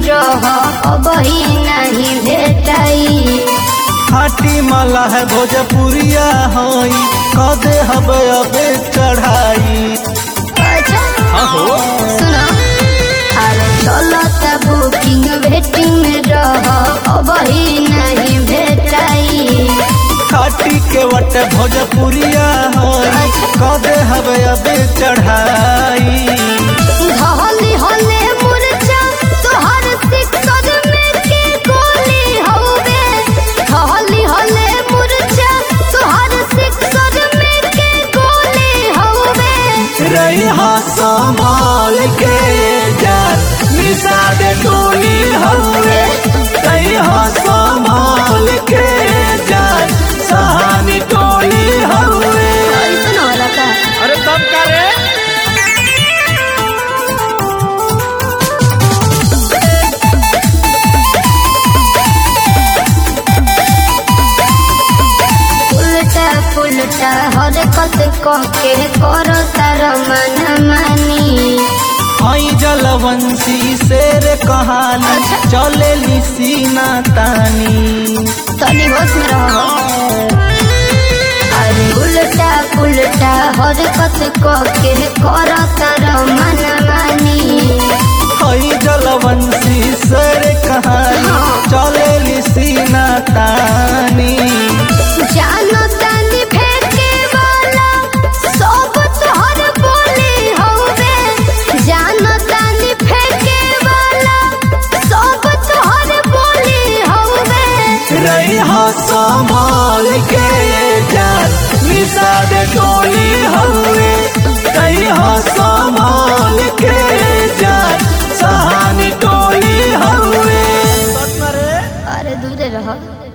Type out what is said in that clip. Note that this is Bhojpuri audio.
रह अब ही नहीं भेटाई खाटी माला है भोजपुरिया हई कदे हबे अबे चढ़ाई अच्छा हाँ हो सुनो अरे चलो तब बुकिंग वेटिंग में रह अब ही नहीं भेटाई खाटी के वट भोजपुरिया हई कदे हबे अबे चढ़ाई हले हले मुरझा तोहर सिक्सर में के गोली हवे हले हले मुरझा तोहर सिक्सर में के गोली हवे रही संभाल के जा निशा दे टोली हवे रही संभाल के जा सहानी टोली हवे ऐसन होला का अरे तब का रे उल्टा पुल्टा हरकत कके करो तार मन मानी हई जलवंशी शेर कहानी चले सीना तानी तनी होश में रहो अरे उल्टा पुल्टा हरकत कके करो तार मन मानी हई जलवंशी शेर कहानी चले सीना तानी जानो तानी फेंके वाला सब तोहर बोली हवे जानो तानी फेंके वाला सब तोहर बोली हवे रही संभाल के जा निषाद टोली हवे रही संभाल के जा सहानी टोली हवे अरे दूरे रहो